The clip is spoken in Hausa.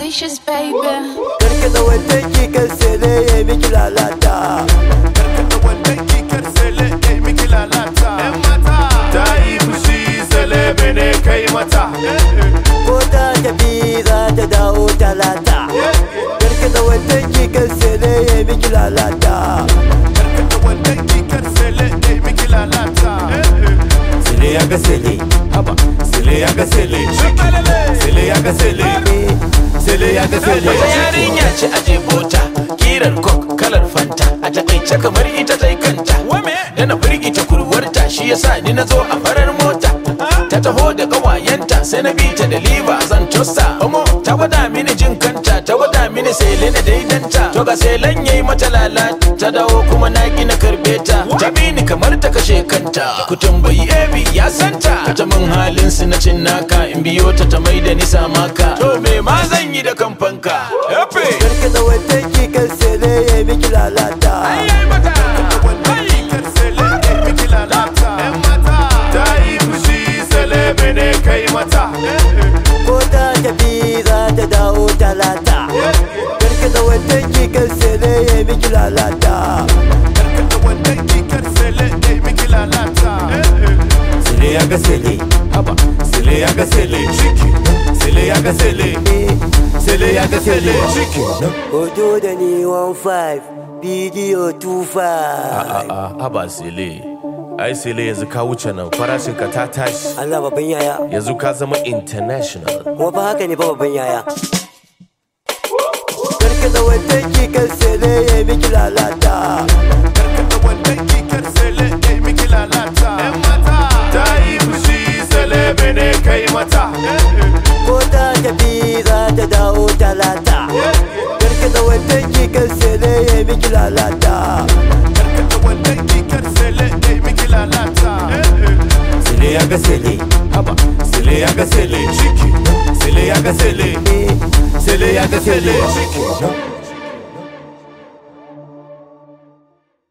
delicious, baby. Karka da wanda ki kan sele ya miki lalata Karkata wannan kikar sele ya miki lalata Yan mata Ta yi fushi sele bene kai mata Ko ta tafi za ta dawo talata Karka da wanda ki kan sele ya miki lalata Karkata wannan kikar sele ya miki lalata Sele ya ga sele, haba. Sele ya ga sele, sele ya ga sele, sele ya ga sele. Wata yarinya ce a jebota kirar kok kalar fanta a takaice kamar ita ta kanta da na firgita kurwarta shi yasa ni na zo a farar mota ta taho da kawayenta sai na bi ta da liba zan tosta omo ta gwada mini jin kanta ta gwada mini sele na daidanta to ga selen yayi mata lalata ta dawo kuma na ki na karbe ta ta bi ni kamar ta kashe kanta ku tambayi ebi ya santa ta min halin su na cin naka in biyo ta ta mai da ni samaka to me ma zan yi da kamfanka Epe! Karka da wanda ki kan sele ya miki lalata Wannan kikar sele ya miki lalata Yan mata Ta yi fushi sele bene kai mata Ko ta tafi za ta dawo talata Karka da wanda ki kan sele ya miki lalata Karkata wannan kikar sele ya miki lalata Sele ya ga sele, haba. Sele ya ga sele, sele ya ga sele, sele ya ga sele. Hoto da ni 15 bidiyo 25 A'a, haba sele. Ai sele yanzu ka wuce nan farashin ka ta tashi. Allah babban yaya Yanzu ka zama international. kuma fa haka ne fa babban yaya Karka da wanda ki kan sele ya miki lalata Karkata wannan kikar sele ya miki lalata Yan mata Ta yi fushi sele bene kai mata Ko ta tafi za ta dawo talata Karka da wanda ki kan sele ya miki lalata Karkata wannan kikar sele ya miki lalata Sele ya ga sele, haba. Sele ya ga sele, sele ya ga sele, sele ya ga sele.